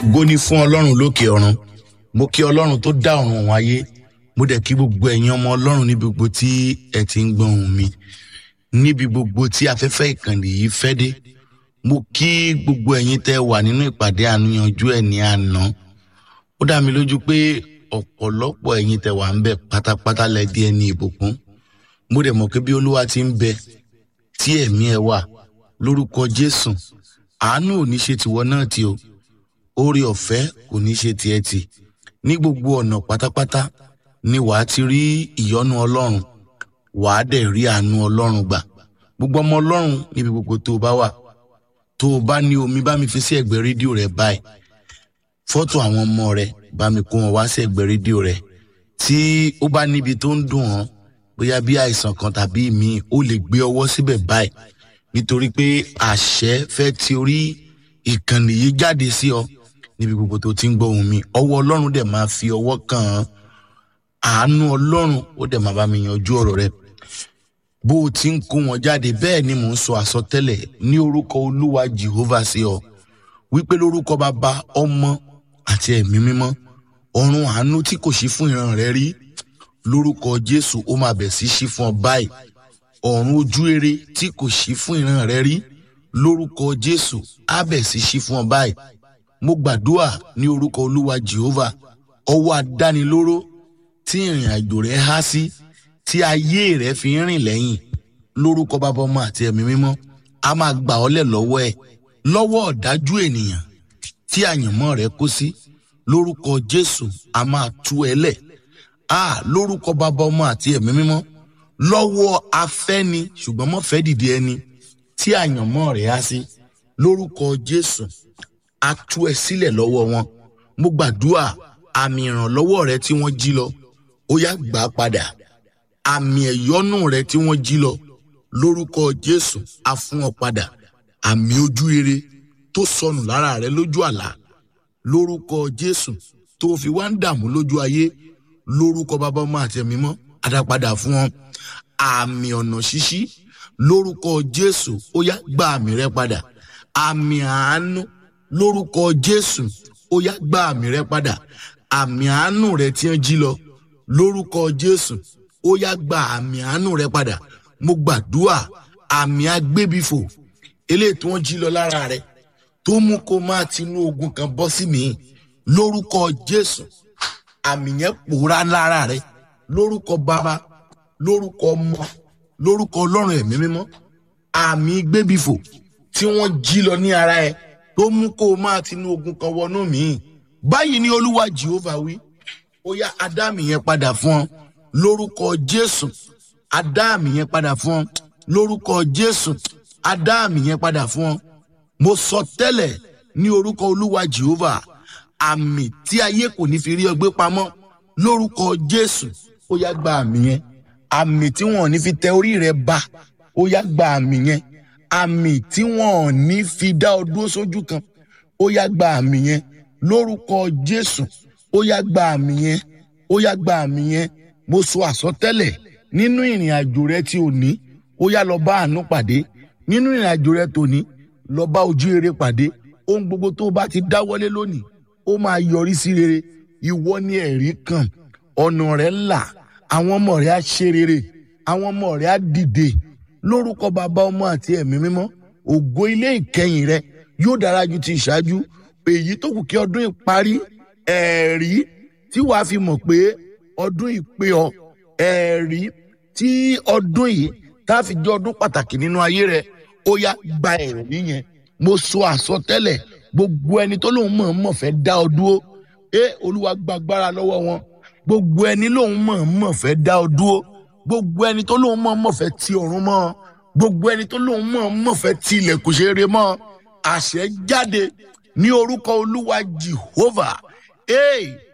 ògo ni fún ọlọ́run lókè ọ̀run mo kí ọlọ́run tó dá ọ̀run òun ayé mo dẹ̀ kí gbogbo ẹ̀yin ọmọ ọlọ́run níbi gbogbo tí ẹ ti ń gbọ́ ohùn mi níbi gbogbo tí afẹ́fẹ́ ìkànnì yìí fẹ́ dé mo kí gbogbo ẹ̀yin tẹ́ wà nínú ìpàdé àníyànjú ẹ̀ ní àná ó dá mi lójú pé ọ̀pọ̀lọpọ̀ ẹ̀yin tẹ́ wà ń bẹ̀ pátápátá lẹ di ẹni ìbùkún mo dẹ̀ mọ̀ pé bí olúwa ti ń bẹ tí ẹ̀mí ẹ wà lórúkọ jésù àánú ò ní ṣe tìwọ náà tí o oore ọ̀fẹ́ kò ní ṣe tiẹ̀ tì ní gbogbo ọ̀nà pátápátá ni wàá ti rí ìyọ́nú ọlọ́run wàá dẹ̀ rí àánú ọlọ́run gbà gbogbo ọmọ ọlọ́run níbi gbogbo tó o bá wà tó o bá ní omi bá mi fi sí ẹ̀gbẹ́ rédíò rẹ báyìí fọ́tò àwọn ọmọ rẹ bá mi kó wọn wá sí ẹ̀gbẹ́ rédíò rẹ tí ó bá níbi tó ń dùn ọ́ bóyá bí àìsàn kan tàbí ìmíì ó lè gbé ọwọ́ síbẹ̀ báyìí nítorí pé àṣẹ fẹ́ ti orí ìkànnì yìí jáde sí ọ níbi gbogbo tó ti ń gbọ́ ohùn mi ọwọ́ ọlọ́run dẹ̀ máa fi ọwọ́ kàn án àánú ọlọ́run ó dẹ̀ máa bá mi yanjú ọ̀rọ̀ rẹ bó o ti ń kó wọn jáde bẹ́ẹ̀ ni mò ń sọ àsọtẹ́lẹ̀ ní orúkọ olúwa jehovah sí ọ wípé lórúkọ bàbá ọmọ àti ẹ̀mí mímọ́ ọ̀run àánú tí kò sí fún ìran rẹ rí lórúkọ jésù ó máa bẹ̀ sí sí fún ọ báyìí ọ̀run ojú rere tí kò sí fún ìran rẹ rí lórúkọ jésù á bẹ̀ sí sí fún ọ báyìí mo gbàdúrà ní orúkọ olúwa jehovah ọwọ́ adánilóró tí ìrìn àjò rẹ há sí tí ayé rẹ fi ń rìn lẹ́yìn lórúkọ bàbá ọmọ àti ẹ̀mí mímọ́ a máa gbà ọ́ lẹ̀ lọ́wọ́ ẹ̀ lọ́wọ́ ọ̀dájú ènìyàn tí àyànmọ́ rẹ kó sí lórúkọ jésù a máa tú ẹ lẹ̀ a lórúkọ bàbá ọmọ àti ẹ̀mí mímọ́ lọ́wọ́ afẹ́ni ṣùgbọ́n mọ́ fẹ́ dìde ẹni tí àyànmọ́ rẹ̀ á sí lórúkọ jésù a tú ẹ sílẹ̀ lọ́wọ́ wọn mo gbàdúrà àmì ìrànlọ́wọ́ rẹ tí wọ́n jí lọ ó yá gbà á padà àmì ẹ̀yọ́nù rẹ tí wọ́n jí lọ lórúkọ jésù a fún ọ padà àmì ojú rere tó sọnù lára rẹ lójú àlá lórúkọ jésù tó fi wá ń dààmú lójú ayé lórúkọ bàbá ọmọ àti ẹ̀mí mọ́ adápadà fún ọ àmì ọ̀nà ṣíṣí lórúkọ jésù ó yá gba àmì rẹ padà àmì àánú lórúkọ jésù ó yá gba àmì rẹ padà àmì àánú rẹ tí ń jí lọ lórúkọ jésù ó yá gba àmì àánú rẹ padà mo gbàdúrà àmì agbébifò eléyìí tí wọ́n jí lọ lára rẹ tó mú kó máa tinú ogun kan bọ́ sí mi lórúkọ jésù àmì yẹn pòórá lára rẹ lórúkọ bàbá lórúkọ ọmọ lórúkọ ọlọ́run ẹ̀mí mímọ́ àmì gbébifò tí wọ́n jí lọ ní ara ẹ tó mú kó o máa tinú ogun kan wọnú mi báyìí ni olúwa jehovah wí ó yá adáàmì yẹn padà fún ọ lórúkọ jésù adáàmì yẹn padà fún ọ lórúkọ jésù adáàmì yẹn padà fún ọ mo sọ tẹ́lẹ̀ ní orúkọ olúwa jehovah àmì tí ayé kò ní fi rí ọgbẹ́ pamọ́ lórúkọ jésù ó yá gba àmì yẹn àmì tí wọn ò ní fi tẹ orí rẹ ba ó yá gba àmì yẹn àmì tí wọn ò ní fi dá ọ dúró sójú kan ó yá gba àmì yẹn lórúkọ jésù ó yá gba àmì yẹn ó yá gba àmì yẹn mo sọ àsọtẹ́lẹ̀ nínú ìrìn àjò rẹ tí ò ní ó yá lọ bá àánú pàdé nínú ìrìn àjò rẹ tó ní lọ bá ojú rere pàdé ohun gbogbo tó o bá ti dáwọ́lé lónìí ó máa yọrí sí rere ìwọ ni ẹ̀rí kan ọ̀nà rẹ̀ là àwọn ọmọ rẹ̀ á ṣe rere àwọn ọmọ rẹ̀ á dìde lórúkọ bàbá ọmọ àti ẹ̀mí mímọ́ ògo ilé ìkẹyìn rẹ yóò dára ju ti ìṣáájú èyí tó kù kí ọdún ìparí ẹ̀rí tí wàá fi mọ̀ pé ọdún ìpè ọ ẹ̀rí tí ọdún yìí tá a fi jẹ́ ọdún pàtàkì nínú ayé rẹ ó yá gba ẹ̀rí yẹn mo sọ àsọtẹ́lẹ̀ gbogbo ẹni tó lóun mọ̀ mọ̀ fẹ́ dá ọ dúró ẹ olúwa gbàgbára lọ́wọ́ wọn gbogbo ẹni lóun mọ̀ mọ̀ fẹ́ dá ọ dúró gbogbo ẹni tó lóun mọ̀ mọ̀ fẹ́ ti ọ̀run mọ́ gbogbo ẹni tó lóun mọ̀ mọ̀ fẹ́ ti ilẹ̀kùn ṣeré mọ́ àṣẹ jáde ní orúkọ olúwa jehovah ee